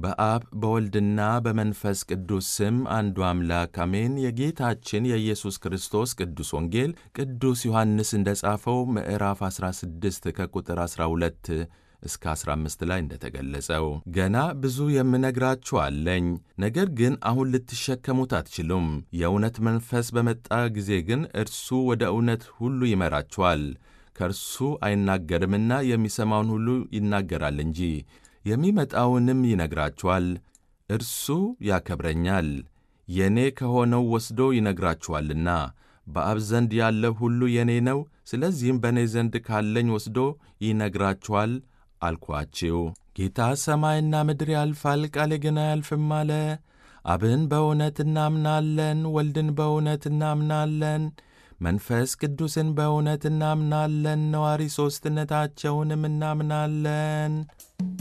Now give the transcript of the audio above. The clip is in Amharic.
በአብ በወልድና በመንፈስ ቅዱስ ስም አንዱ አምላክ አሜን። የጌታችን የኢየሱስ ክርስቶስ ቅዱስ ወንጌል ቅዱስ ዮሐንስ እንደ ጻፈው ምዕራፍ 16 ከቁጥር 12 እስከ 15 ላይ እንደተገለጸው ገና ብዙ የምነግራችሁ አለኝ፣ ነገር ግን አሁን ልትሸከሙት አትችሉም። የእውነት መንፈስ በመጣ ጊዜ ግን እርሱ ወደ እውነት ሁሉ ይመራችኋል። ከእርሱ አይናገርምና የሚሰማውን ሁሉ ይናገራል እንጂ የሚመጣውንም ይነግራችኋል። እርሱ ያከብረኛል፣ የእኔ ከሆነው ወስዶ ይነግራችኋልና። በአብ ዘንድ ያለው ሁሉ የእኔ ነው። ስለዚህም በእኔ ዘንድ ካለኝ ወስዶ ይነግራችኋል አልኳችሁ። ጌታ ሰማይና ምድር ያልፋል፣ ቃሌ ግን አያልፍም አለ። አብን በእውነት እናምናለን፣ ወልድን በእውነት እናምናለን፣ መንፈስ ቅዱስን በእውነት እናምናለን፣ ነዋሪ ሦስትነታቸውንም እናምናለን።